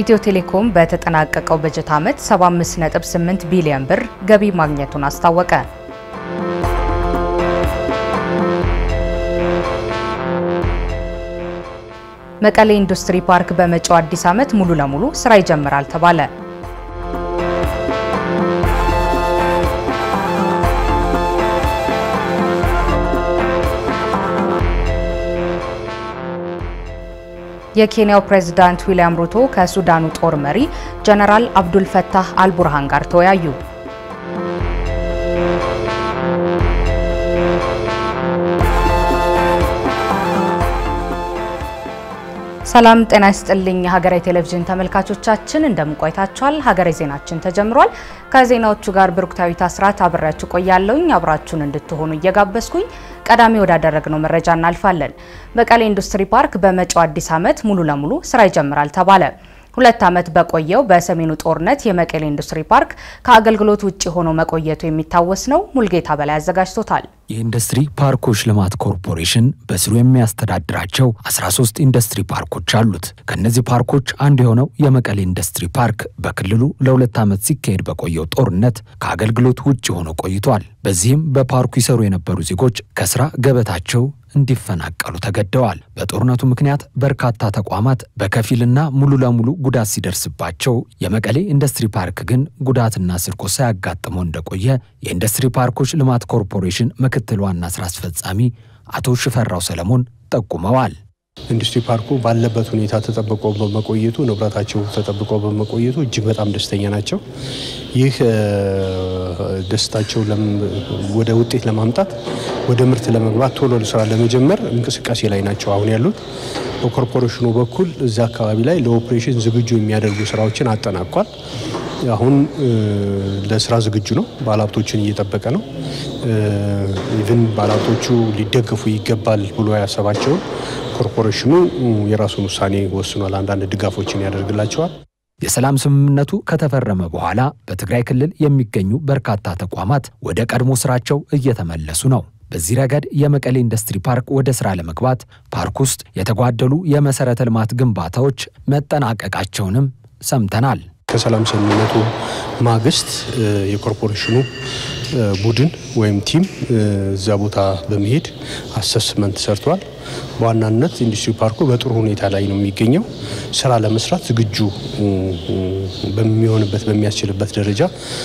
ኢትዮ ቴሌኮም በተጠናቀቀው በጀት ዓመት 75.8 ቢሊዮን ብር ገቢ ማግኘቱን አስታወቀ። መቀሌ ኢንዱስትሪ ፓርክ በመጪው አዲስ ዓመት ሙሉ ለሙሉ ስራ ይጀምራል ተባለ። የኬንያው ፕሬዝዳንት ዊልያም ሩቶ ከሱዳኑ ጦር መሪ ጀነራል አብዱል ፈታህ አልቡርሃን ጋር ተወያዩ። ሰላም ጤና ይስጥልኝ። የሀገሬ ቴሌቪዥን ተመልካቾቻችን እንደምን ቆይታችኋል? ሀገሬ ዜናችን ተጀምሯል። ከዜናዎቹ ጋር ብሩክታዊት አስራት አብሬያችሁ ቆያለሁኝ። አብራችሁን እንድትሆኑ እየጋበዝኩኝ ቀዳሚ ወዳደረግነው መረጃ እናልፋለን። መቀሌ ኢንዱስትሪ ፓርክ በመጪው አዲስ ዓመት ሙሉ ለሙሉ ስራ ይጀምራል ተባለ። ሁለት ዓመት በቆየው በሰሜኑ ጦርነት የመቀሌ ኢንዱስትሪ ፓርክ ከአገልግሎት ውጭ ሆኖ መቆየቱ የሚታወስ ነው። ሙልጌታ በላይ አዘጋጅቶታል። የኢንዱስትሪ ፓርኮች ልማት ኮርፖሬሽን በስሩ የሚያስተዳድራቸው 13 ኢንዱስትሪ ፓርኮች አሉት። ከእነዚህ ፓርኮች አንዱ የሆነው የመቀሌ ኢንዱስትሪ ፓርክ በክልሉ ለሁለት ዓመት ሲካሄድ በቆየው ጦርነት ከአገልግሎት ውጭ ሆኖ ቆይቷል። በዚህም በፓርኩ ይሰሩ የነበሩ ዜጎች ከስራ ገበታቸው እንዲፈናቀሉ ተገደዋል። በጦርነቱ ምክንያት በርካታ ተቋማት በከፊልና ሙሉ ለሙሉ ጉዳት ሲደርስባቸው፣ የመቀሌ ኢንዱስትሪ ፓርክ ግን ጉዳትና ስርቆት ሳያጋጥመው እንደቆየ የኢንዱስትሪ ፓርኮች ልማት ኮርፖሬሽን ምክትል ዋና ስራ አስፈጻሚ አቶ ሽፈራው ሰለሞን ጠቁመዋል። ኢንዱስትሪ ፓርኩ ባለበት ሁኔታ ተጠብቆ በመቆየቱ ንብረታቸው ተጠብቆ በመቆየቱ እጅግ በጣም ደስተኛ ናቸው። ይህ ደስታቸው ወደ ውጤት ለማምጣት ወደ ምርት ለመግባት ቶሎ ስራ ለመጀመር እንቅስቃሴ ላይ ናቸው አሁን ያሉት። በኮርፖሬሽኑ በኩል እዚ አካባቢ ላይ ለኦፕሬሽን ዝግጁ የሚያደርጉ ስራዎችን አጠናቋል። አሁን ለስራ ዝግጁ ነው። ባለሀብቶችን እየጠበቀ ነው። ኢቭን ባለሀብቶቹ ሊደገፉ ይገባል ብሎ ያሰባቸውን ኮርፖሬሽኑ የራሱን ውሳኔ ወስኗል። አንዳንድ ድጋፎችን ያደርግላቸዋል። የሰላም ስምምነቱ ከተፈረመ በኋላ በትግራይ ክልል የሚገኙ በርካታ ተቋማት ወደ ቀድሞ ስራቸው እየተመለሱ ነው። በዚህ ረገድ የመቀሌ ኢንዱስትሪ ፓርክ ወደ ስራ ለመግባት ፓርክ ውስጥ የተጓደሉ የመሰረተ ልማት ግንባታዎች መጠናቀቃቸውንም ሰምተናል። ከሰላም ስምምነቱ ማግስት የኮርፖሬሽኑ ቡድን ወይም ቲም እዛ ቦታ በመሄድ አሰስመንት ሰርቷል። በዋናነት ኢንዱስትሪ ፓርኩ በጥሩ ሁኔታ ላይ ነው የሚገኘው። ስራ ለመስራት ዝግጁ በሚሆንበት በሚያስችልበት ደረጃ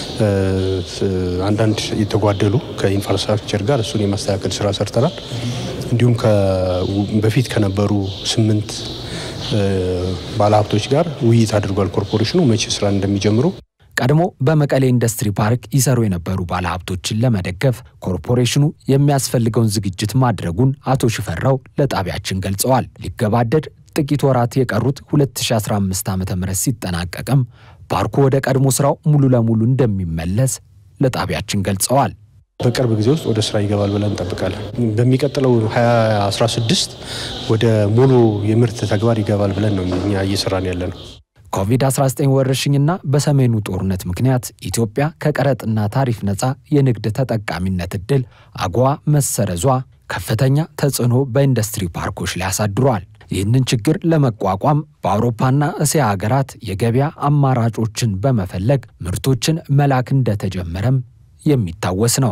አንዳንድ የተጓደሉ ከኢንፍራስትራክቸር ጋር እሱን የማስተካከል ስራ ሰርተናል። እንዲሁም በፊት ከነበሩ ስምንት ባለሀብቶች ጋር ውይይት አድርጓል። ኮርፖሬሽኑ መቼ ስራ እንደሚጀምሩ ቀድሞ በመቀሌ ኢንዱስትሪ ፓርክ ይሰሩ የነበሩ ባለሀብቶችን ለመደገፍ ኮርፖሬሽኑ የሚያስፈልገውን ዝግጅት ማድረጉን አቶ ሽፈራው ለጣቢያችን ገልጸዋል። ሊገባደድ ጥቂት ወራት የቀሩት 2015 ዓ ም ሲጠናቀቅም ፓርኩ ወደ ቀድሞ ስራው ሙሉ ለሙሉ እንደሚመለስ ለጣቢያችን ገልጸዋል። በቅርብ ጊዜ ውስጥ ወደ ስራ ይገባል ብለን እንጠብቃለን። በሚቀጥለው 2016 ወደ ሙሉ የምርት ተግባር ይገባል ብለን ነው እኛ እየሰራን ያለ ነው። ኮቪድ-19 ወረርሽኝና በሰሜኑ ጦርነት ምክንያት ኢትዮጵያ ከቀረጥና ታሪፍ ነፃ የንግድ ተጠቃሚነት ዕድል አጎዋ መሰረዟ ከፍተኛ ተጽዕኖ በኢንዱስትሪ ፓርኮች ላይ አሳድሯል። ይህንን ችግር ለመቋቋም በአውሮፓና እስያ ሀገራት የገበያ አማራጮችን በመፈለግ ምርቶችን መላክ እንደተጀመረም የሚታወስ ነው።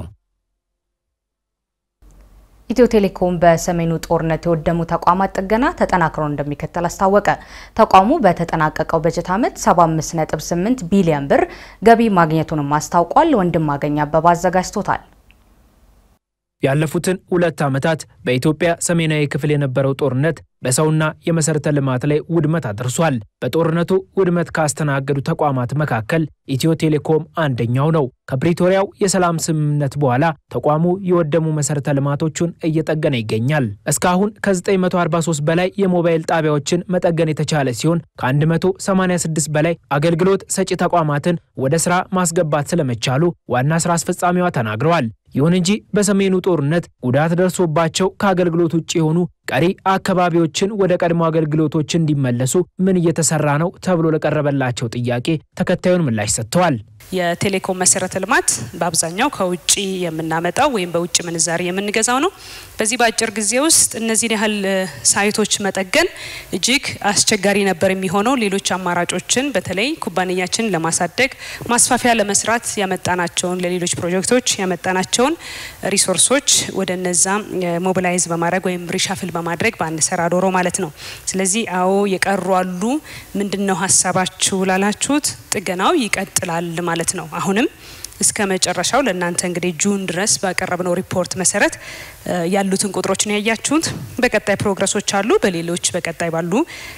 ኢትዮ ቴሌኮም በሰሜኑ ጦርነት የወደሙ ተቋማት ጥገና ተጠናክሮ እንደሚከተል አስታወቀ። ተቋሙ በተጠናቀቀው በጀት ዓመት 75.8 ቢሊዮን ብር ገቢ ማግኘቱንም አስታውቋል። ወንድም አገኝ አበባ አዘጋጅቶታል። ያለፉትን ሁለት ዓመታት በኢትዮጵያ ሰሜናዊ ክፍል የነበረው ጦርነት በሰውና የመሠረተ ልማት ላይ ውድመት አድርሷል። በጦርነቱ ውድመት ካስተናገዱ ተቋማት መካከል ኢትዮ ቴሌኮም አንደኛው ነው። ከፕሪቶሪያው የሰላም ስምምነት በኋላ ተቋሙ የወደሙ መሠረተ ልማቶቹን እየጠገነ ይገኛል። እስካሁን ከ943 በላይ የሞባይል ጣቢያዎችን መጠገን የተቻለ ሲሆን ከ186 በላይ አገልግሎት ሰጪ ተቋማትን ወደ ሥራ ማስገባት ስለመቻሉ ዋና ሥራ አስፈጻሚዋ ተናግረዋል። ይሁን እንጂ በሰሜኑ ጦርነት ጉዳት ደርሶባቸው ከአገልግሎት ውጭ የሆኑ ቀሪ አካባቢዎችን ወደ ቀድሞ አገልግሎቶች እንዲመለሱ ምን እየተሰራ ነው ተብሎ ለቀረበላቸው ጥያቄ ተከታዩን ምላሽ ሰጥተዋል። የቴሌኮም መሰረተ ልማት በአብዛኛው ከውጭ የምናመጣው ወይም በውጭ ምንዛሪ የምንገዛው ነው። በዚህ በአጭር ጊዜ ውስጥ እነዚህን ያህል ሳይቶች መጠገን እጅግ አስቸጋሪ ነበር የሚሆነው። ሌሎች አማራጮችን በተለይ ኩባንያችን ለማሳደግ ማስፋፊያ ለመስራት ያመጣናቸውን ለሌሎች ፕሮጀክቶች ያመጣናቸውን ሪሶርሶች ወደ እነዛ ሞቢላይዝ በማድረግ ወይም ሪሻፍል በማድረግ በአንሰራ ዶሮ ማለት ነው። ስለዚህ አዎ የቀሩ አሉ። ምንድን ነው ሀሳባችሁ ላላችሁት ጥገናው ይቀጥላል ማለት ነው። አሁንም እስከ መጨረሻው ለእናንተ እንግዲህ ጁን ድረስ ባቀረብነው ሪፖርት መሰረት ያሉትን ቁጥሮች ነው ያያችሁት። በቀጣይ ፕሮግረሶች አሉ። በሌሎች በቀጣይ ባሉ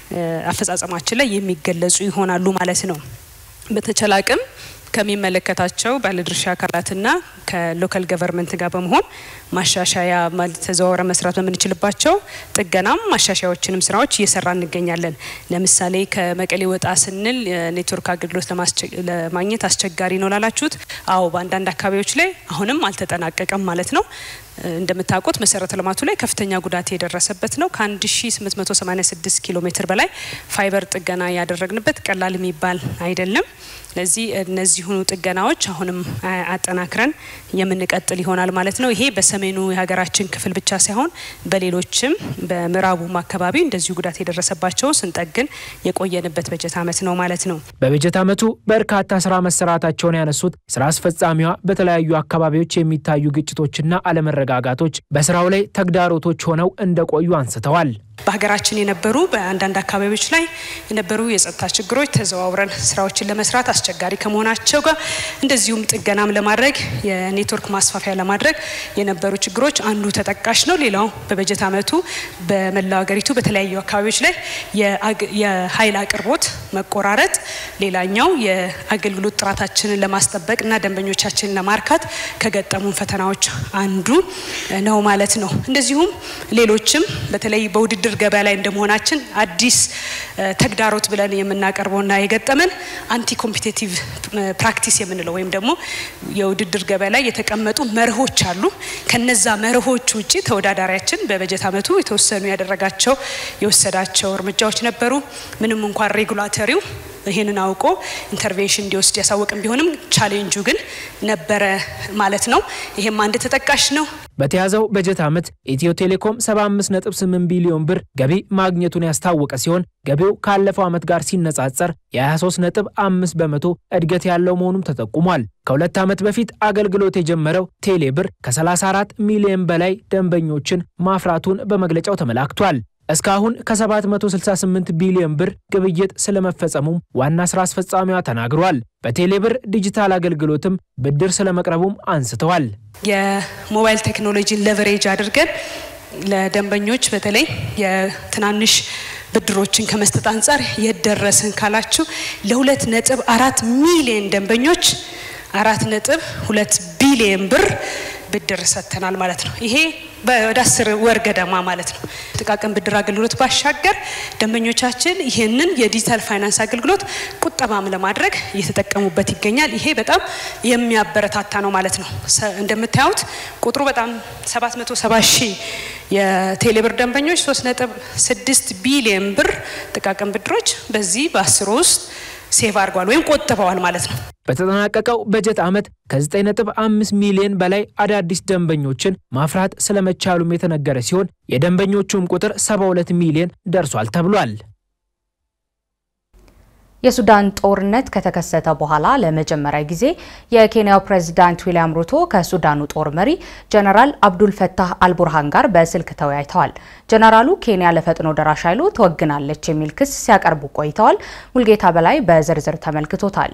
አፈጻጸማችን ላይ የሚገለጹ ይሆናሉ ማለት ነው። በተቻለ አቅም ከሚመለከታቸው ባለድርሻ አካላትና ከሎካል ገቨርንመንት ጋር በመሆን ማሻሻያ ማለት ተዘዋውረ መስራት በምንችልባቸው ጥገናም ማሻሻያዎችንም ስራዎች እየሰራ እንገኛለን። ለምሳሌ ከመቀሌ ወጣ ስንል የኔትወርክ አገልግሎት ለማግኘት አስቸጋሪ ነው ላላችሁት፣ አዎ በአንዳንድ አካባቢዎች ላይ አሁንም አልተጠናቀቀም ማለት ነው። እንደምታውቁት መሰረተ ልማቱ ላይ ከፍተኛ ጉዳት የደረሰበት ነው። ከ1886 ኪሎ ሜትር በላይ ፋይበር ጥገና ያደረግንበት ቀላል የሚባል አይደለም። ስለዚህ እነዚሁኑ ጥገናዎች አሁንም አጠናክረን የምንቀጥል ይሆናል ማለት ነው። ይሄ በሰሜኑ የሀገራችን ክፍል ብቻ ሳይሆን በሌሎችም በምዕራቡም አካባቢ እንደዚሁ ጉዳት የደረሰባቸው ስንጠግን የቆየንበት በጀት ዓመት ነው ማለት ነው። በበጀት ዓመቱ በርካታ ስራ መሰራታቸውን ያነሱት ስራ አስፈጻሚዋ በተለያዩ አካባቢዎች የሚታዩ ግጭቶችና አለመረጋጋቶች በስራው ላይ ተግዳሮቶች ሆነው እንደቆዩ አንስተዋል። በሀገራችን የነበሩ በአንዳንድ አካባቢዎች ላይ የነበሩ የጸጥታ ችግሮች ተዘዋውረን ስራዎችን ለመስራት አስቸጋሪ ከመሆናቸው ጋር እንደዚሁም ጥገናም ለማድረግ የኔትወርክ ማስፋፊያ ለማድረግ የነበሩ ችግሮች አንዱ ተጠቃሽ ነው። ሌላው በበጀት ዓመቱ በመላው ሀገሪቱ በተለያዩ አካባቢዎች ላይ የኃይል አቅርቦት መቆራረጥ ሌላኛው የአገልግሎት ጥራታችንን ለማስጠበቅ እና ደንበኞቻችንን ለማርካት ከገጠሙን ፈተናዎች አንዱ ነው ማለት ነው። እንደዚሁም ሌሎችም በተለይ በውድድር ገበያ ላይ እንደመሆናችን አዲስ ተግዳሮት ብለን የምናቀርበውና የገጠመን አንቲ ኮምፒቴቲቭ ፕራክቲስ የምንለው ወይም ደግሞ የውድድር ገበያ ላይ የተቀመጡ መርሆች አሉ። ከነዛ መርሆች ውጭ ተወዳዳሪያችን በበጀት ዓመቱ የተወሰኑ ያደረጋቸው የወሰዳቸው እርምጃዎች ነበሩ። ምንም እንኳን ሬጉላተሪው ይህንን አውቆ ኢንተርቬንሽን እንዲወስድ ያሳወቅም ቢሆንም ቻሌንጁ ግን ነበረ ማለት ነው። ይሄም አንድ ተጠቃሽ ነው። በተያዘው በጀት ዓመት ኢትዮ ቴሌኮም 75.8 ቢሊዮን ብር ገቢ ማግኘቱን ያስታወቀ ሲሆን ገቢው ካለፈው ዓመት ጋር ሲነጻጸር የ23.5 በመቶ እድገት ያለው መሆኑም ተጠቁሟል። ከሁለት ዓመት በፊት አገልግሎት የጀመረው ቴሌ ብር ከ34 ሚሊዮን በላይ ደንበኞችን ማፍራቱን በመግለጫው ተመላክቷል። እስካሁን ከ768 ቢሊዮን ብር ግብይት ስለመፈጸሙም ዋና ስራ አስፈጻሚዋ ተናግሯል። በቴሌብር ዲጂታል አገልግሎትም ብድር ስለመቅረቡም አንስተዋል። የሞባይል ቴክኖሎጂን ለቨሬጅ አድርገን ለደንበኞች በተለይ የትናንሽ ብድሮችን ከመስጠት አንጻር የደረስን ካላችሁ ለሁለት ነጥብ አራት ሚሊዮን ደንበኞች አራት ነጥብ ሁለት ቢሊዮን ብር ብድር ሰጥተናል ማለት ነው። ይሄ ወደ አስር ወር ገደማ ማለት ነው። ጥቃቅን ብድር አገልግሎት ባሻገር ደንበኞቻችን ይህንን የዲጂታል ፋይናንስ አገልግሎት ቁጠባም ለማድረግ እየተጠቀሙበት ይገኛል። ይሄ በጣም የሚያበረታታ ነው ማለት ነው። እንደምታዩት ቁጥሩ በጣም 770 ሺህ የቴሌብር ደንበኞች 3.6 ቢሊዮን ብር ጥቃቅን ብድሮች በዚህ በአስሩ ውስጥ ሴቭ አድርጓል ወይም ቆጥበዋል ማለት ነው። በተጠናቀቀው በጀት ዓመት ከ9.5 ሚሊዮን በላይ አዳዲስ ደንበኞችን ማፍራት ስለመቻሉም የተነገረ ሲሆን የደንበኞቹም ቁጥር 72 ሚሊዮን ደርሷል ተብሏል። የሱዳን ጦርነት ከተከሰተ በኋላ ለመጀመሪያ ጊዜ የኬንያው ፕሬዝዳንት ዊልያም ሩቶ ከሱዳኑ ጦር መሪ ጀነራል አብዱል ፈታህ አልቡርሃን ጋር በስልክ ተወያይተዋል። ጀነራሉ ኬንያ ለፈጥኖ ደራሽ ኃይሉ ትወግናለች የሚል ክስ ሲያቀርቡ ቆይተዋል። ሙልጌታ በላይ በዝርዝር ተመልክቶታል።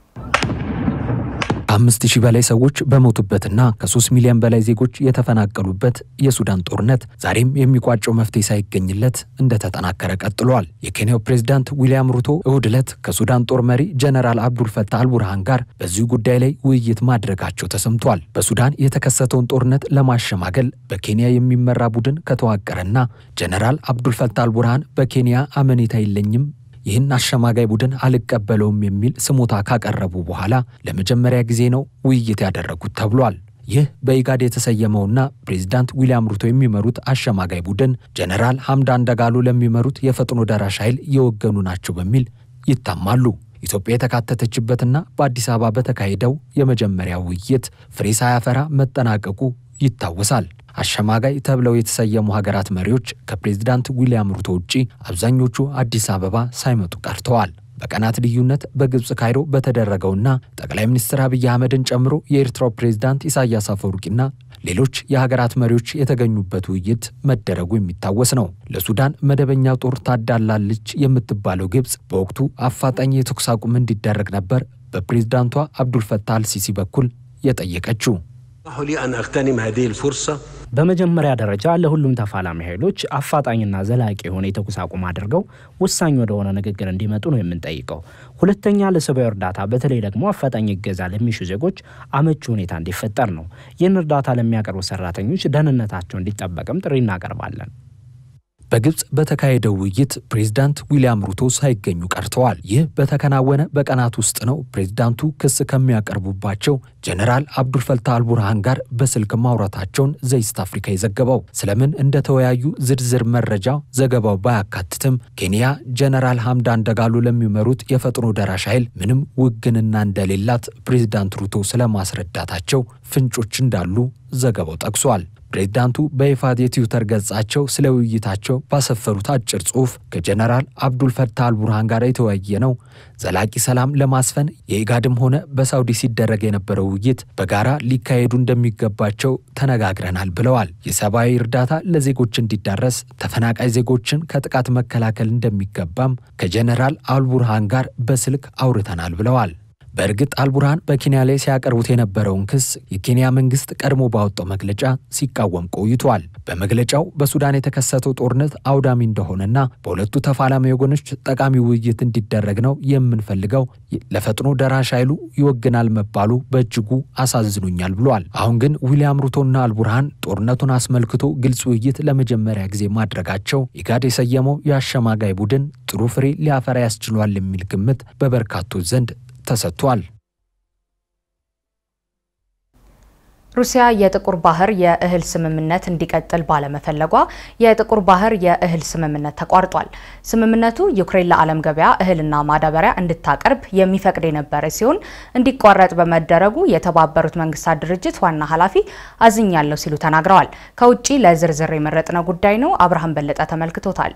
ከአምስት ሺህ በላይ ሰዎች በሞቱበትና ከሶስት ሚሊዮን በላይ ዜጎች የተፈናቀሉበት የሱዳን ጦርነት ዛሬም የሚቋጨው መፍትሄ ሳይገኝለት እንደተጠናከረ ቀጥሏል። የኬንያው ፕሬዝዳንት ዊልያም ሩቶ እሁድ ዕለት ከሱዳን ጦር መሪ ጀነራል አብዱልፈታህ አልቡርሃን ጋር በዚሁ ጉዳይ ላይ ውይይት ማድረጋቸው ተሰምቷል። በሱዳን የተከሰተውን ጦርነት ለማሸማገል በኬንያ የሚመራ ቡድን ከተዋቀረና ጀነራል አብዱልፈታህ አልቡርሃን በኬንያ አመኔታ የለኝም ይህን አሸማጋይ ቡድን አልቀበለውም የሚል ስሞታ ካቀረቡ በኋላ ለመጀመሪያ ጊዜ ነው ውይይት ያደረጉት ተብሏል። ይህ በኢጋድ የተሰየመውና ፕሬዚዳንት ዊልያም ሩቶ የሚመሩት አሸማጋይ ቡድን ጀነራል ሐምዳን ደጋሎ ለሚመሩት የፈጥኖ ደራሽ ኃይል የወገኑ ናቸው በሚል ይታማሉ። ኢትዮጵያ የተካተተችበትና በአዲስ አበባ በተካሄደው የመጀመሪያ ውይይት ፍሬ ሳያፈራ መጠናቀቁ ይታወሳል። አሸማጋይ ተብለው የተሰየሙ ሀገራት መሪዎች ከፕሬዚዳንት ዊልያም ሩቶ ውጪ አብዛኞቹ አዲስ አበባ ሳይመጡ ቀርተዋል። በቀናት ልዩነት በግብፅ ካይሮ በተደረገውና ጠቅላይ ሚኒስትር አብይ አህመድን ጨምሮ የኤርትራው ፕሬዝዳንት ኢሳያስ አፈወርቂና ሌሎች የሀገራት መሪዎች የተገኙበት ውይይት መደረጉ የሚታወስ ነው። ለሱዳን መደበኛ ጦር ታዳላለች የምትባለው ግብፅ በወቅቱ አፋጣኝ የተኩስ አቁም እንዲደረግ ነበር በፕሬዝዳንቷ አብዱልፈታህ አልሲሲ በኩል የጠየቀችው። በመጀመሪያ ደረጃ ለሁሉም ተፋላሚ ኃይሎች አፋጣኝና ዘላቂ የሆነ የተኩስ አቁም አድርገው ወሳኝ ወደሆነ ንግግር እንዲመጡ ነው የምንጠይቀው። ሁለተኛ ለሰብአዊ እርዳታ በተለይ ደግሞ አፋጣኝ እገዛ ለሚሹ ዜጎች አመቺ ሁኔታ እንዲፈጠር ነው። ይህን እርዳታ ለሚያቀርቡ ሰራተኞች ደህንነታቸው እንዲጠበቅም ጥሪ እናቀርባለን። በግብፅ በተካሄደው ውይይት ፕሬዝዳንት ዊልያም ሩቶ ሳይገኙ ቀርተዋል። ይህ በተከናወነ በቀናት ውስጥ ነው ፕሬዝዳንቱ ክስ ከሚያቀርቡባቸው ጀነራል አብዱልፈታህ አልቡርሃን ጋር በስልክ ማውራታቸውን ዘይስት አፍሪካ የዘገበው። ስለምን እንደተወያዩ ዝርዝር መረጃ ዘገባው ባያካትትም ኬንያ ጀነራል ሐምዳን ደጋሎ ለሚመሩት የፈጥኖ ደራሽ ኃይል ምንም ውግንና እንደሌላት ፕሬዝዳንት ሩቶ ስለማስረዳታቸው ፍንጮች እንዳሉ ዘገባው ጠቅሷል። ፕሬዝዳንቱ በይፋ የትዊተር ገጻቸው ስለ ውይይታቸው ባሰፈሩት አጭር ጽሑፍ ከጀነራል አብዱልፈታህ አልቡርሃን ጋር የተወያየ ነው ዘላቂ ሰላም ለማስፈን የኢጋድም ሆነ በሳውዲ ሲደረግ የነበረው ውይይት በጋራ ሊካሄዱ እንደሚገባቸው ተነጋግረናል ብለዋል። የሰብአዊ እርዳታ ለዜጎች እንዲዳረስ፣ ተፈናቃይ ዜጎችን ከጥቃት መከላከል እንደሚገባም ከጀነራል አልቡርሃን ጋር በስልክ አውርተናል ብለዋል። በእርግጥ አልቡርሃን በኬንያ ላይ ሲያቀርቡት የነበረውን ክስ የኬንያ መንግስት ቀድሞ ባወጣው መግለጫ ሲቃወም ቆይቷል። በመግለጫው በሱዳን የተከሰተው ጦርነት አውዳሚ እንደሆነና በሁለቱ ተፋላሚ ወገኖች ጠቃሚ ውይይት እንዲደረግ ነው የምንፈልገው፣ ለፈጥኖ ደራሽ ኃይሉ ይወግናል መባሉ በእጅጉ አሳዝኖኛል ብሏል። አሁን ግን ዊልያም ሩቶና አልቡርሃን ጦርነቱን አስመልክቶ ግልጽ ውይይት ለመጀመሪያ ጊዜ ማድረጋቸው ኢጋድ የሰየመው የአሸማጋይ ቡድን ጥሩ ፍሬ ሊያፈራ ያስችሏል የሚል ግምት በበርካቶች ዘንድ ተሰጥቷል። ሩሲያ የጥቁር ባህር የእህል ስምምነት እንዲቀጥል ባለመፈለጓ የጥቁር ባህር የእህል ስምምነት ተቋርጧል። ስምምነቱ ዩክሬን ለዓለም ገበያ እህልና ማዳበሪያ እንድታቀርብ የሚፈቅድ የነበረ ሲሆን እንዲቋረጥ በመደረጉ የተባበሩት መንግስታት ድርጅት ዋና ኃላፊ አዝኛለሁ ሲሉ ተናግረዋል። ከውጭ ለዝርዝር የመረጥነው ጉዳይ ነው። አብርሃም በለጠ ተመልክቶታል።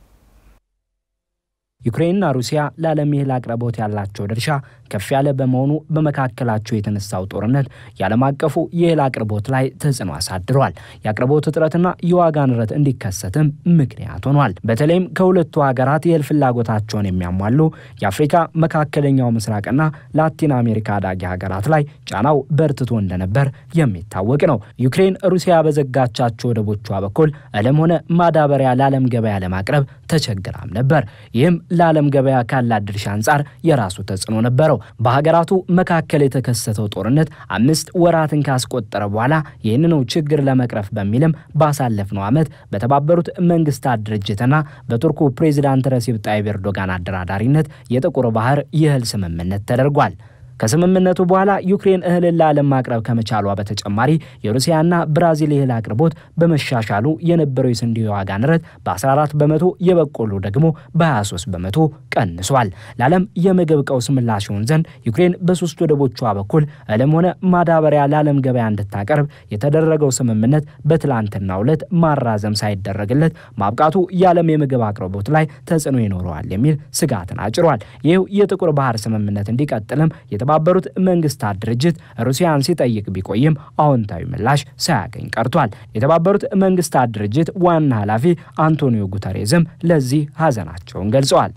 ዩክሬንና ሩሲያ ለዓለም የእህል አቅርቦት ያላቸው ድርሻ ከፍ ያለ በመሆኑ በመካከላቸው የተነሳው ጦርነት የዓለም አቀፉ የእህል አቅርቦት ላይ ተጽዕኖ አሳድሯል። የአቅርቦት እጥረትና የዋጋ ንረት እንዲከሰትም ምክንያት ሆኗል። በተለይም ከሁለቱ ሀገራት የእህል ፍላጎታቸውን የሚያሟሉ የአፍሪካ መካከለኛው ምስራቅና ላቲን አሜሪካ አዳጊ ሀገራት ላይ ጫናው በርትቶ እንደነበር የሚታወቅ ነው። ዩክሬን ሩሲያ በዘጋቻቸው ወደቦቿ በኩል እህልም ሆነ ማዳበሪያ ለዓለም ገበያ ለማቅረብ ተቸግራም ነበር። ይህም ለዓለም ገበያ ካላት ድርሻ አንጻር የራሱ ተጽዕኖ ነበረው። በሀገራቱ መካከል የተከሰተው ጦርነት አምስት ወራትን ካስቆጠረ በኋላ ይህንኑ ችግር ለመቅረፍ በሚልም ባሳለፍነው ዓመት በተባበሩት መንግስታት ድርጅትና በቱርኩ ፕሬዚዳንት ረሲብ ጣይብ ኤርዶጋን አደራዳሪነት የጥቁር ባህር የእህል ስምምነት ተደርጓል። ከስምምነቱ በኋላ ዩክሬን እህልን ለዓለም ማቅረብ ከመቻሏ በተጨማሪ የሩሲያና ብራዚል የእህል አቅርቦት በመሻሻሉ የነበረው የስንዴ ዋጋ ንረት በ14 በመቶ የበቆሎ ደግሞ በ23 በመቶ ቀንሷል። ለዓለም የምግብ ቀውስ ምላሽ ይሆን ዘንድ ዩክሬን በሶስት ወደቦቿ በኩል እህልም ሆነ ማዳበሪያ ለዓለም ገበያ እንድታቀርብ የተደረገው ስምምነት በትላንትናው ዕለት ማራዘም ሳይደረግለት ማብቃቱ የዓለም የምግብ አቅርቦት ላይ ተጽዕኖ ይኖረዋል የሚል ስጋትን አጭሯል። ይህ የጥቁር ባህር ስምምነት እንዲቀጥልም የተባበሩት መንግስታት ድርጅት ሩሲያን ሲጠይቅ ቢቆይም አዎንታዊ ምላሽ ሳያገኝ ቀርቷል። የተባበሩት መንግስታት ድርጅት ዋና ኃላፊ አንቶኒዮ ጉተሬዝም ለዚህ ሀዘናቸውን ገልጸዋል።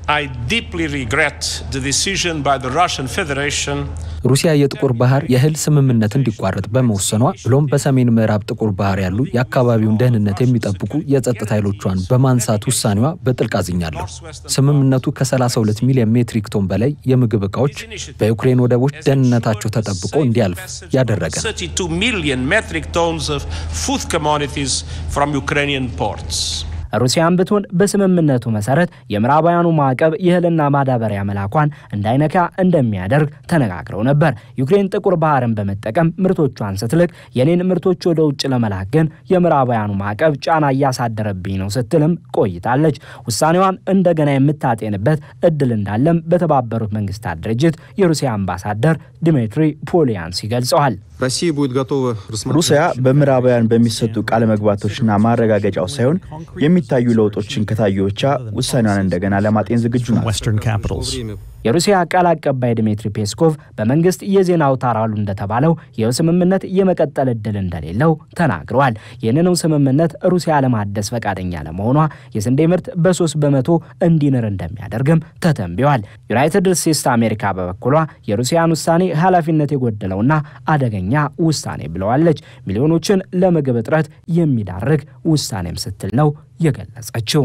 ሩሲያ የጥቁር ባህር የእህል ስምምነት እንዲቋረጥ በመወሰኗ ብሎም በሰሜን ምዕራብ ጥቁር ባህር ያሉ የአካባቢውን ደህንነት የሚጠብቁ የጸጥታ ኃይሎቿን በማንሳት ውሳኔዋ በጥልቅ አዝኛለሁ። ስምምነቱ ከ32 ሚሊዮን ሜትሪክ ቶን በላይ የምግብ ዕቃዎች በዩክሬን ወደቦች ደህንነታቸው ተጠብቆ እንዲያልፍ ያደረገ ነው። ሩሲያን ብትሆን በስምምነቱ መሰረት የምዕራባውያኑ ማዕቀብ የእህልና ማዳበሪያ መላኳን እንዳይነካ እንደሚያደርግ ተነጋግረው ነበር። ዩክሬን ጥቁር ባህርን በመጠቀም ምርቶቿን ስትልክ የኔን ምርቶች ወደ ውጭ ለመላክ ግን የምዕራባውያኑ ማዕቀብ ጫና እያሳደረብኝ ነው ስትልም ቆይታለች። ውሳኔዋን እንደገና የምታጤንበት እድል እንዳለም በተባበሩት መንግስታት ድርጅት የሩሲያ አምባሳደር ዲሚትሪ ፖሊያንስ ገልጸዋል። ሩሲያ በምዕራባውያን በሚሰጡ ቃለ መግባቶችና ማረጋገጫው ሳይሆን የሚታዩ ለውጦችን ከታዩ ብቻ ውሳኔዋን እንደገና ለማጤን ዝግጁ ናት። የሩሲያ ቃል አቀባይ ድሜትሪ ፔስኮቭ በመንግስት የዜና አውታር አሉ እንደተባለው ይህ ስምምነት የመቀጠል እድል እንደሌለው ተናግረዋል። ይህንኑ ስምምነት ሩሲያ ለማደስ ፈቃደኛ ለመሆኗ የስንዴ ምርት በሶስት በመቶ እንዲንር እንደሚያደርግም ተተንብዋል። ዩናይትድ ስቴትስ አሜሪካ በበኩሏ የሩሲያን ውሳኔ ኃላፊነት የጎደለውና አደገኛ ውሳኔ ብለዋለች። ሚሊዮኖችን ለምግብ እጥረት የሚዳርግ ውሳኔም ስትል ነው የገለጸችው።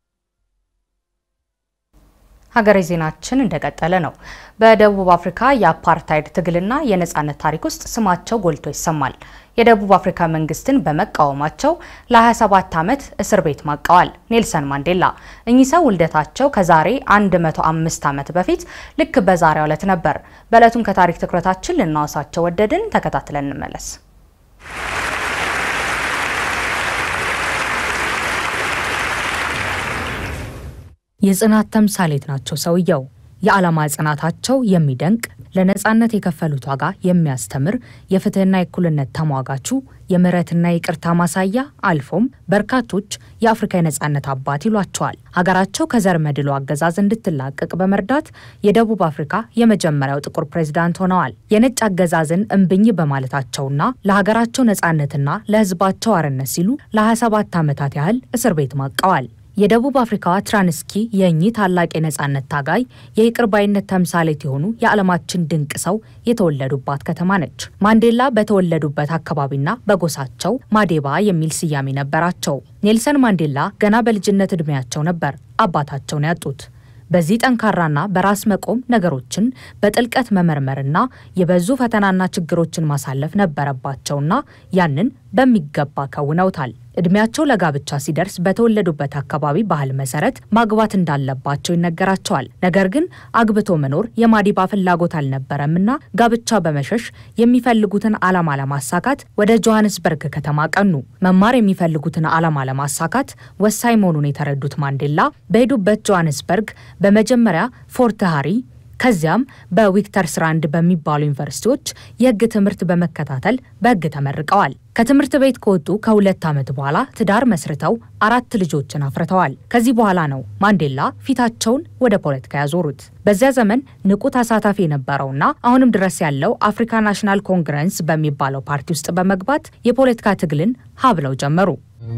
ሀገሬ ዜናችን እንደቀጠለ ነው። በደቡብ አፍሪካ የአፓርታይድ ትግልና የነጻነት ታሪክ ውስጥ ስማቸው ጎልቶ ይሰማል። የደቡብ አፍሪካ መንግስትን በመቃወማቸው ለ27 ዓመት እስር ቤት ማቀዋል ኔልሰን ማንዴላ። እኚህ ሰው ውልደታቸው ከዛሬ 105 ዓመት በፊት ልክ በዛሬው ዕለት ነበር። በዕለቱም ከታሪክ ትኩረታችን ልናወሳቸው ወደድን። ተከታትለን እንመለስ። የጽናት ተምሳሌት ናቸው ሰውየው። የዓላማ ጽናታቸው የሚደንቅ ለነጻነት የከፈሉት ዋጋ የሚያስተምር የፍትህና የእኩልነት ተሟጋቹ የምህረትና የይቅርታ ማሳያ አልፎም በርካቶች የአፍሪካ የነጻነት አባት ይሏቸዋል። ሀገራቸው ከዘር መድሎ አገዛዝ እንድትላቀቅ በመርዳት የደቡብ አፍሪካ የመጀመሪያው ጥቁር ፕሬዝዳንት ሆነዋል። የነጭ አገዛዝን እምብኝ በማለታቸውና ለሀገራቸው ነጻነትና ለህዝባቸው አርነት ሲሉ ለ27 ዓመታት ያህል እስር ቤት ማቀዋል። የደቡብ አፍሪካዋ ትራንስኪ የእኚህ ታላቅ የነጻነት ታጋይ የይቅር ባይነት ተምሳሌት የሆኑ የዓለማችን ድንቅ ሰው የተወለዱባት ከተማ ነች። ማንዴላ በተወለዱበት አካባቢና በጎሳቸው ማዴባ የሚል ስያሜ ነበራቸው። ኔልሰን ማንዴላ ገና በልጅነት ዕድሜያቸው ነበር አባታቸውን ያጡት። በዚህ ጠንካራና በራስ መቆም ነገሮችን በጥልቀት መመርመርና የበዙ ፈተናና ችግሮችን ማሳለፍ ነበረባቸውና ያንን በሚገባ ከውነውታል። እድሜያቸው ለጋብቻ ሲደርስ በተወለዱበት አካባቢ ባህል መሰረት ማግባት እንዳለባቸው ይነገራቸዋል። ነገር ግን አግብቶ መኖር የማዲባ ፍላጎት አልነበረምና ጋብቻ በመሸሽ የሚፈልጉትን ዓላማ ለማሳካት ወደ ጆሃንስበርግ ከተማ ቀኑ። መማር የሚፈልጉትን ዓላማ ለማሳካት ወሳኝ መሆኑን የተረዱት ማንዴላ በሄዱበት ጆሃንስበርግ በመጀመሪያ ፎርት ሃሪ ከዚያም በዊክተርስራንድ በሚባሉ ዩኒቨርሲቲዎች የሕግ ትምህርት በመከታተል በሕግ ተመርቀዋል። ከትምህርት ቤት ከወጡ ከሁለት ዓመት በኋላ ትዳር መስርተው አራት ልጆችን አፍርተዋል። ከዚህ በኋላ ነው ማንዴላ ፊታቸውን ወደ ፖለቲካ ያዞሩት። በዚያ ዘመን ንቁ ተሳታፊ የነበረውና አሁንም ድረስ ያለው አፍሪካ ናሽናል ኮንግረስ በሚባለው ፓርቲ ውስጥ በመግባት የፖለቲካ ትግልን ሀብለው ጀመሩ።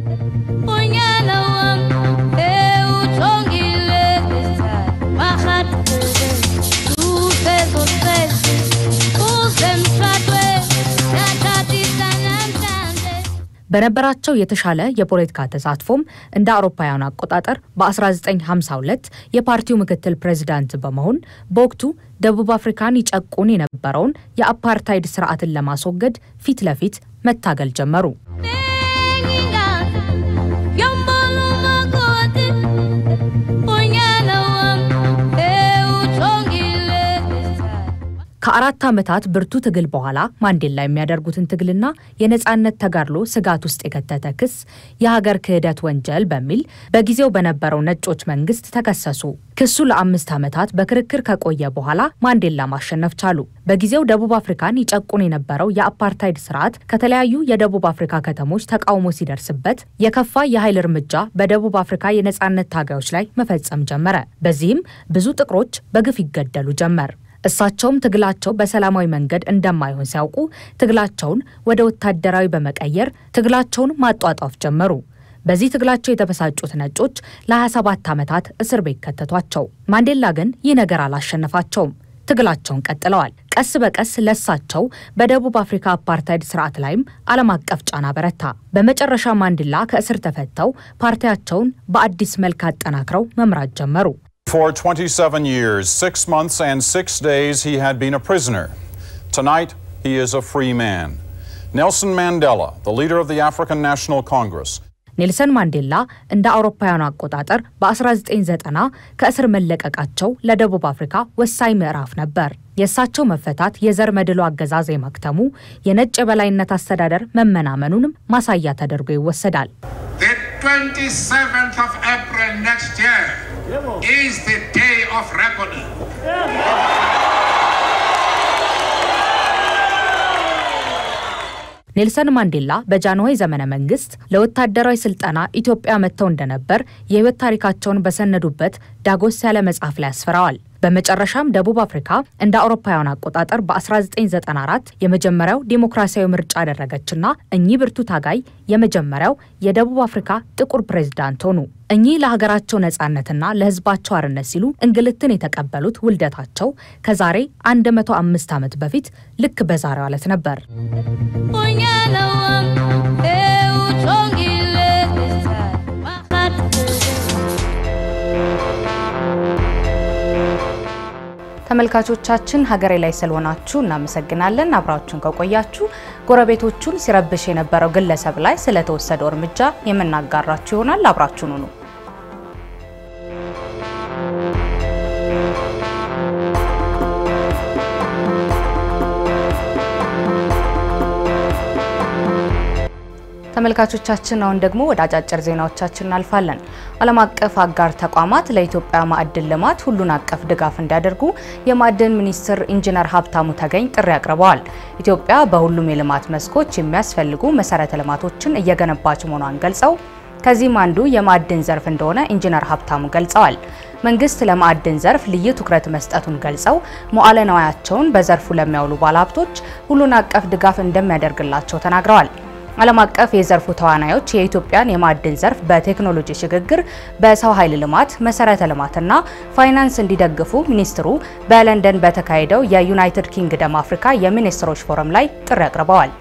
በነበራቸው የተሻለ የፖለቲካ ተሳትፎም እንደ አውሮፓውያኑ አቆጣጠር በ1952 የፓርቲው ምክትል ፕሬዚዳንት በመሆን በወቅቱ ደቡብ አፍሪካን ይጨቁን የነበረውን የአፓርታይድ ስርዓትን ለማስወገድ ፊት ለፊት መታገል ጀመሩ። ከአራት ዓመታት ብርቱ ትግል በኋላ ማንዴላ የሚያደርጉትን ትግልና የነጻነት ተጋድሎ ስጋት ውስጥ የከተተ ክስ የሀገር ክህደት ወንጀል በሚል በጊዜው በነበረው ነጮች መንግስት ተከሰሱ። ክሱ ለአምስት ዓመታት በክርክር ከቆየ በኋላ ማንዴላ ማሸነፍ ቻሉ። በጊዜው ደቡብ አፍሪካን ይጨቁን የነበረው የአፓርታይድ ስርዓት ከተለያዩ የደቡብ አፍሪካ ከተሞች ተቃውሞ ሲደርስበት የከፋ የኃይል እርምጃ በደቡብ አፍሪካ የነጻነት ታጋዮች ላይ መፈጸም ጀመረ። በዚህም ብዙ ጥቁሮች በግፍ ይገደሉ ጀመር። እሳቸውም ትግላቸው በሰላማዊ መንገድ እንደማይሆን ሲያውቁ ትግላቸውን ወደ ወታደራዊ በመቀየር ትግላቸውን ማጧጧፍ ጀመሩ። በዚህ ትግላቸው የተበሳጩት ነጮች ለ27 ዓመታት እስር ቤት ከተቷቸው። ማንዴላ ግን ይህ ነገር አላሸነፋቸውም። ትግላቸውን ቀጥለዋል። ቀስ በቀስ ለሳቸው በደቡብ አፍሪካ አፓርታይድ ስርዓት ላይም ዓለም አቀፍ ጫና በረታ። በመጨረሻ ማንዴላ ከእስር ተፈተው ፓርቲያቸውን በአዲስ መልክ አጠናክረው መምራት ጀመሩ። For 27 years, six months, and six days, he had been a prisoner. Tonight, he is a free man. Nelson Mandela, the leader of the African National Congress. ኔልሰን ማንዴላ እንደ አውሮፓውያኑ አቆጣጠር በ1990 ከእስር መለቀቃቸው ለደቡብ አፍሪካ ወሳኝ ምዕራፍ ነበር። የእሳቸው መፈታት የዘር መድሎ አገዛዝ የማክተሙ የነጭ የበላይነት አስተዳደር መመናመኑንም ማሳያ ተደርጎ ይወሰዳል። ኔልሰን ማንዴላ በጃንሆይ ዘመነ መንግስት ለወታደራዊ ስልጠና ኢትዮጵያ መጥተው እንደነበር የህይወት ታሪካቸውን በሰነዱበት ዳጎስ ያለ መጽሐፍ ላይ አስፍረዋል። በመጨረሻም ደቡብ አፍሪካ እንደ አውሮፓውያን አቆጣጠር በ1994 የመጀመሪያው ዴሞክራሲያዊ ምርጫ አደረገችና እኚህ ብርቱ ታጋይ የመጀመሪያው የደቡብ አፍሪካ ጥቁር ፕሬዝዳንት ሆኑ። እኚህ ለሀገራቸው ነጻነትና ለህዝባቸው አርነት ሲሉ እንግልትን የተቀበሉት ውልደታቸው ከዛሬ 105 ዓመት በፊት ልክ በዛሬው ዕለት ነበር። ተመልካቾቻችን ሀገሬ ላይ ስለሆናችሁ እናመሰግናለን። አብራችሁን ከቆያችሁ ጎረቤቶቹን ሲረብሽ የነበረው ግለሰብ ላይ ስለተወሰደው እርምጃ የምናጋራችሁ ይሆናል። አብራችሁን ሁኑ። ተመልካቾቻችን አሁን ደግሞ ወደ አጫጭር ዜናዎቻችን እናልፋለን። ዓለም አቀፍ አጋር ተቋማት ለኢትዮጵያ ማዕድን ልማት ሁሉን አቀፍ ድጋፍ እንዲያደርጉ የማዕድን ሚኒስትር ኢንጂነር ሀብታሙ ተገኝ ጥሪ አቅርበዋል። ኢትዮጵያ በሁሉም የልማት መስኮች የሚያስፈልጉ መሰረተ ልማቶችን እየገነባች መሆኗን ገልጸው ከዚህም አንዱ የማዕድን ዘርፍ እንደሆነ ኢንጂነር ሀብታሙ ገልጸዋል። መንግስት ለማዕድን ዘርፍ ልዩ ትኩረት መስጠቱን ገልጸው መዋዕለ ንዋያቸውን በዘርፉ ለሚያውሉ ባለሀብቶች ሁሉን አቀፍ ድጋፍ እንደሚያደርግላቸው ተናግረዋል። ዓለም አቀፍ የዘርፉ ተዋናዮች የኢትዮጵያን የማዕድን ዘርፍ በቴክኖሎጂ ሽግግር፣ በሰው ኃይል ልማት፣ መሰረተ ልማትና ፋይናንስ እንዲደግፉ ሚኒስትሩ በለንደን በተካሄደው የዩናይትድ ኪንግደም አፍሪካ የሚኒስትሮች ፎረም ላይ ጥሪ አቅርበዋል።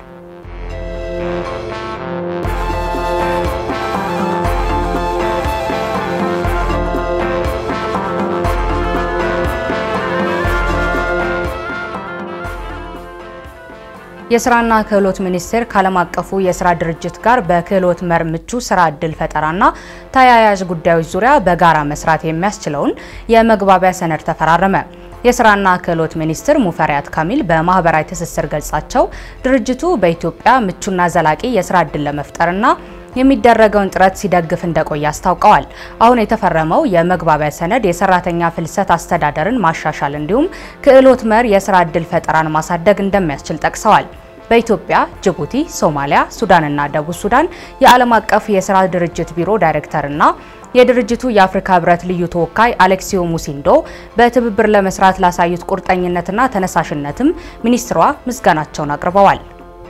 የስራና ክህሎት ሚኒስቴር ከዓለም አቀፉ የስራ ድርጅት ጋር በክህሎት መር ምቹ ስራ እድል ፈጠራና ተያያዥ ጉዳዮች ዙሪያ በጋራ መስራት የሚያስችለውን የመግባቢያ ሰነድ ተፈራረመ። የስራና ክህሎት ሚኒስትር ሙፈሪያት ካሚል በማህበራዊ ትስስር ገጻቸው ድርጅቱ በኢትዮጵያ ምቹና ዘላቂ የስራ እድል ለመፍጠርና የሚደረገውን ጥረት ሲደግፍ እንደቆየ አስታውቀዋል። አሁን የተፈረመው የመግባቢያ ሰነድ የሰራተኛ ፍልሰት አስተዳደርን ማሻሻል እንዲሁም ክህሎት መር የስራ እድል ፈጠራን ማሳደግ እንደሚያስችል ጠቅሰዋል። በኢትዮጵያ፣ ጅቡቲ፣ ሶማሊያ፣ ሱዳንና ደቡብ ሱዳን የዓለም አቀፍ የስራ ድርጅት ቢሮ ዳይሬክተርና የድርጅቱ የአፍሪካ ህብረት ልዩ ተወካይ አሌክሲዮ ሙሲንዶ በትብብር ለመስራት ላሳዩት ቁርጠኝነትና ተነሳሽነትም ሚኒስትሯ ምስጋናቸውን አቅርበዋል።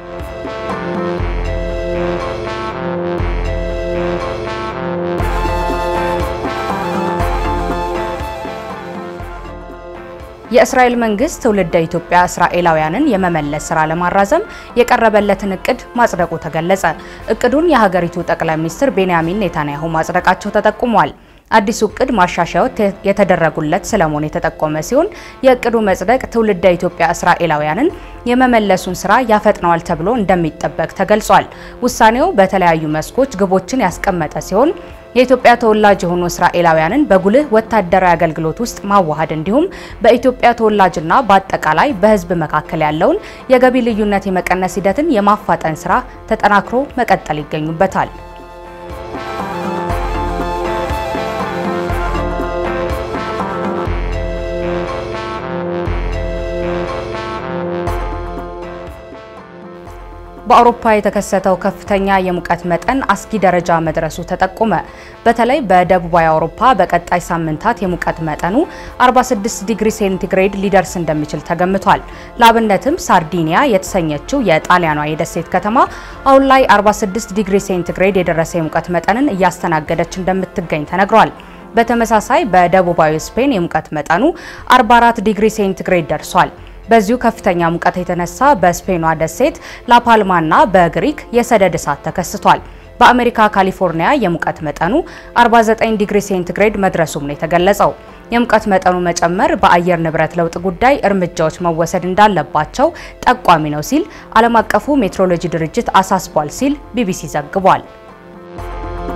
የእስራኤል መንግስት ትውልደ ኢትዮጵያ እስራኤላውያንን የመመለስ ስራ ለማራዘም የቀረበለትን እቅድ ማጽደቁ ተገለጸ። እቅዱን የሀገሪቱ ጠቅላይ ሚኒስትር ቤንያሚን ኔታንያሁ ማጽደቃቸው ተጠቁሟል። አዲሱ እቅድ ማሻሻያዎች የተደረጉለት ስለመሆኑ የተጠቆመ ሲሆን የእቅዱ መጽደቅ ትውልደ ኢትዮጵያ እስራኤላውያንን የመመለሱን ስራ ያፈጥነዋል ተብሎ እንደሚጠበቅ ተገልጿል። ውሳኔው በተለያዩ መስኮች ግቦችን ያስቀመጠ ሲሆን የኢትዮጵያ ተወላጅ የሆኑ እስራኤላውያንን በጉልህ ወታደራዊ አገልግሎት ውስጥ ማዋሃድ እንዲሁም በኢትዮጵያ ተወላጅና በአጠቃላይ በሕዝብ መካከል ያለውን የገቢ ልዩነት የመቀነስ ሂደትን የማፋጠን ስራ ተጠናክሮ መቀጠል ይገኙበታል። በአውሮፓ የተከሰተው ከፍተኛ የሙቀት መጠን አስጊ ደረጃ መድረሱ ተጠቆመ። በተለይ በደቡባዊ አውሮፓ በቀጣይ ሳምንታት የሙቀት መጠኑ 46 ዲግሪ ሴንቲግሬድ ሊደርስ እንደሚችል ተገምቷል። ለአብነትም ሳርዲኒያ የተሰኘችው የጣሊያኗ የደሴት ከተማ አሁን ላይ 46 ዲግሪ ሴንቲግሬድ የደረሰ የሙቀት መጠንን እያስተናገደች እንደምትገኝ ተነግሯል። በተመሳሳይ በደቡባዊ ስፔን የሙቀት መጠኑ 44 ዲግሪ ሴንቲግሬድ ደርሷል። በዚሁ ከፍተኛ ሙቀት የተነሳ በስፔኗ ደሴት ላፓልማና በግሪክ የሰደድ እሳት ተከስቷል። በአሜሪካ ካሊፎርኒያ የሙቀት መጠኑ 49 ዲግሪ ሴንቲግሬድ መድረሱም ነው የተገለጸው። የሙቀት መጠኑ መጨመር በአየር ንብረት ለውጥ ጉዳይ እርምጃዎች መወሰድ እንዳለባቸው ጠቋሚ ነው ሲል ዓለም አቀፉ ሜትሮሎጂ ድርጅት አሳስቧል ሲል ቢቢሲ ዘግቧል።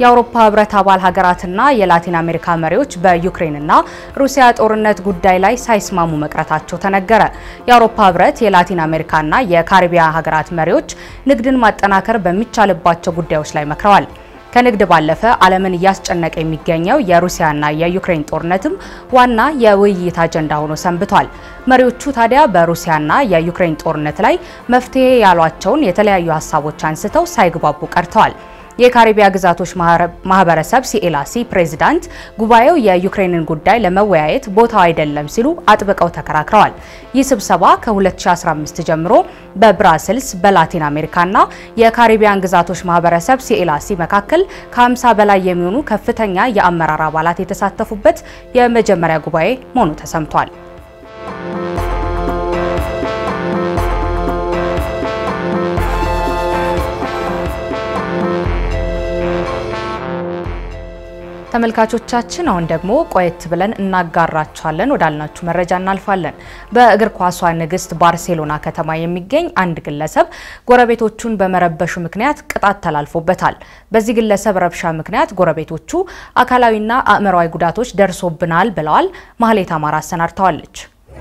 የአውሮፓ ህብረት አባል ሀገራትና የላቲን አሜሪካ መሪዎች በዩክሬንና ሩሲያ ጦርነት ጉዳይ ላይ ሳይስማሙ መቅረታቸው ተነገረ። የአውሮፓ ህብረት የላቲን አሜሪካና የካሪቢያን ሀገራት መሪዎች ንግድን ማጠናከር በሚቻልባቸው ጉዳዮች ላይ መክረዋል። ከንግድ ባለፈ ዓለምን እያስጨነቀ የሚገኘው የሩሲያና የዩክሬን ጦርነትም ዋና የውይይት አጀንዳ ሆኖ ሰንብቷል። መሪዎቹ ታዲያ በሩሲያና የዩክሬን ጦርነት ላይ መፍትሄ ያሏቸውን የተለያዩ ሀሳቦች አንስተው ሳይግባቡ ቀርተዋል። የካሪቢያ ግዛቶች ማህበረሰብ ሲኤላሲ ፕሬዚዳንት ጉባኤው የዩክሬንን ጉዳይ ለመወያየት ቦታው አይደለም ሲሉ አጥብቀው ተከራክረዋል። ይህ ስብሰባ ከ2015 ጀምሮ በብራስልስ በላቲን አሜሪካና የካሪቢያን ግዛቶች ማህበረሰብ ሲኤላሲ መካከል ከ50 በላይ የሚሆኑ ከፍተኛ የአመራር አባላት የተሳተፉበት የመጀመሪያ ጉባኤ መሆኑ ተሰምቷል። ተመልካቾቻችን አሁን ደግሞ ቆየት ብለን እናጋራችኋለን ወዳልናችሁ መረጃ እናልፋለን። በእግር ኳሷ ንግስት ባርሴሎና ከተማ የሚገኝ አንድ ግለሰብ ጎረቤቶቹን በመረበሹ ምክንያት ቅጣት ተላልፎበታል። በዚህ ግለሰብ ረብሻ ምክንያት ጎረቤቶቹ አካላዊና አእምሯዊ ጉዳቶች ደርሶብናል ብለዋል። ማህሌት አማራ አሰናድተዋለች።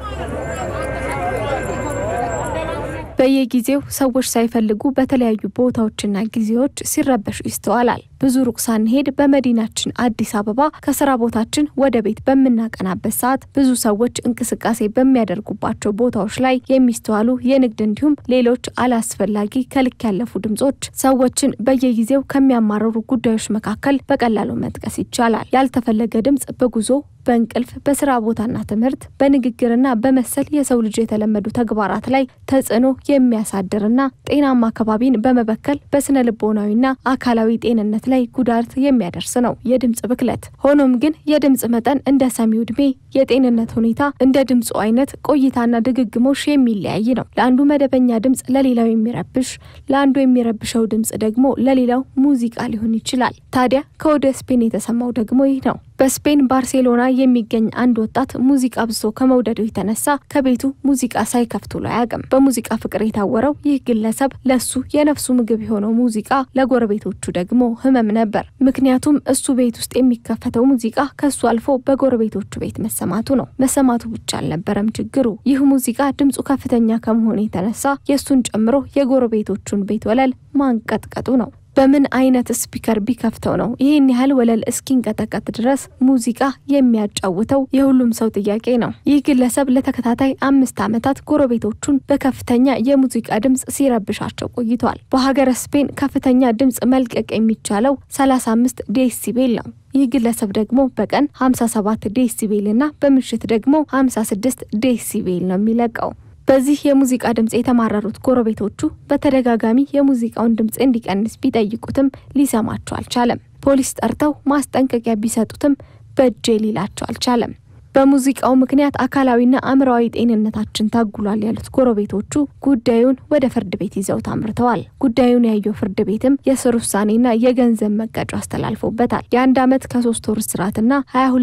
በየጊዜው ሰዎች ሳይፈልጉ በተለያዩ ቦታዎችና ጊዜዎች ሲረበሹ ይስተዋላል። ብዙ ሩቅ ሳንሄድ በመዲናችን አዲስ አበባ ከስራ ቦታችን ወደ ቤት በምናቀናበት ሰዓት ብዙ ሰዎች እንቅስቃሴ በሚያደርጉባቸው ቦታዎች ላይ የሚስተዋሉ የንግድ እንዲሁም ሌሎች አላስፈላጊ ከልክ ያለፉ ድምጾች ሰዎችን በየጊዜው ከሚያማርሩ ጉዳዮች መካከል በቀላሉ መጥቀስ ይቻላል። ያልተፈለገ ድምጽ በጉዞ በእንቅልፍ በስራ ቦታና ትምህርት በንግግርና በመሰል የሰው ልጅ የተለመዱ ተግባራት ላይ ተጽዕኖ የሚያሳድርና ጤናማ አካባቢን በመበከል በስነ ልቦናዊና አካላዊ ጤንነት ላይ ጉዳት የሚያደርስ ነው የድምጽ ብክለት። ሆኖም ግን የድምጽ መጠን እንደ ሰሚው እድሜ፣ የጤንነት ሁኔታ፣ እንደ ድምፁ አይነት ቆይታና ድግግሞሽ የሚለያይ ነው። ለአንዱ መደበኛ ድምጽ ለሌላው የሚረብሽ፣ ለአንዱ የሚረብሸው ድምጽ ደግሞ ለሌላው ሙዚቃ ሊሆን ይችላል። ታዲያ ከወደ ስፔን የተሰማው ደግሞ ይህ ነው። በስፔን ባርሴሎና የሚገኝ አንድ ወጣት ሙዚቃ አብዝቶ ከመውደዱ የተነሳ ከቤቱ ሙዚቃ ሳይከፍት ውሎ አያውቅም። በሙዚቃ ፍቅር የታወረው ይህ ግለሰብ ለሱ የነፍሱ ምግብ የሆነው ሙዚቃ ለጎረቤቶቹ ደግሞ ህመም ነበር። ምክንያቱም እሱ ቤት ውስጥ የሚከፈተው ሙዚቃ ከሱ አልፎ በጎረቤቶቹ ቤት መሰማቱ ነው። መሰማቱ ብቻ አልነበረም ችግሩ። ይህ ሙዚቃ ድምፁ ከፍተኛ ከመሆኑ የተነሳ የእሱን ጨምሮ የጎረቤቶቹን ቤት ወለል ማንቀጥቀጡ ነው። በምን አይነት ስፒከር ቢከፍተው ነው ይህን ያህል ወለል እስኪንቀጠቀጥ ድረስ ሙዚቃ የሚያጫውተው? የሁሉም ሰው ጥያቄ ነው። ይህ ግለሰብ ለተከታታይ አምስት ዓመታት ጎረቤቶቹን በከፍተኛ የሙዚቃ ድምፅ ሲረብሻቸው ቆይቷል። በሀገረ ስፔን ከፍተኛ ድምፅ መልቀቅ የሚቻለው 35 ዴሲቤል ነው። ይህ ግለሰብ ደግሞ በቀን 57 ዴሲቤል እና በምሽት ደግሞ 56 ዴሲቤል ነው የሚለቀው። በዚህ የሙዚቃ ድምፅ የተማረሩት ጎረቤቶቹ በተደጋጋሚ የሙዚቃውን ድምፅ እንዲቀንስ ቢጠይቁትም ሊሰማቸው አልቻለም። ፖሊስ ጠርተው ማስጠንቀቂያ ቢሰጡትም በእጄ ሊላቸው አልቻለም። በሙዚቃው ምክንያት አካላዊና አእምሯዊ ጤንነታችን ታጉሏል ያሉት ጎረቤቶቹ ጉዳዩን ወደ ፍርድ ቤት ይዘውት አምርተዋል። ጉዳዩን ያየው ፍርድ ቤትም የስር ውሳኔና የገንዘብ መቀጮ አስተላልፎበታል። የአንድ ዓመት ከሶስት ወር እስራትና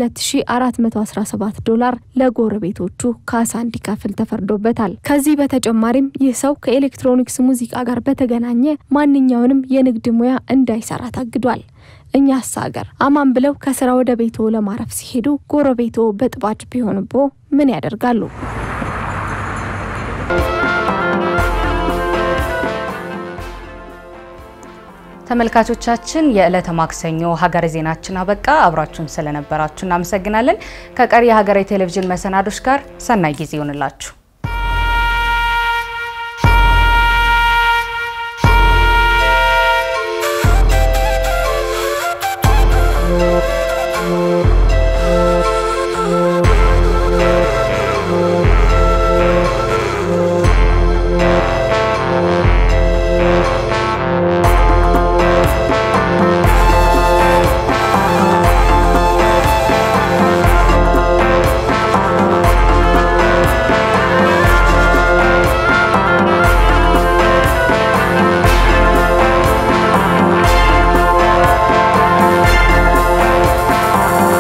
22417 ዶላር ለጎረቤቶቹ ካሳ እንዲከፍል ተፈርዶበታል። ከዚህ በተጨማሪም ይህ ሰው ከኤሌክትሮኒክስ ሙዚቃ ጋር በተገናኘ ማንኛውንም የንግድ ሙያ እንዳይሰራ ታግዷል። እኛስ ሀገር አማን ብለው ከስራ ወደ ቤቶ ለማረፍ ሲሄዱ ጎረቤቶ በጥባጭ ቢሆንቦ ምን ያደርጋሉ? ተመልካቾቻችን የዕለተ ማክሰኞ ሀገረ ዜናችን አበቃ። አብራችሁን ስለነበራችሁ እናመሰግናለን። ከቀሪ የሀገሬ ቴሌቪዥን መሰናዶች ጋር ሰናይ ጊዜ ይሆንላችሁ።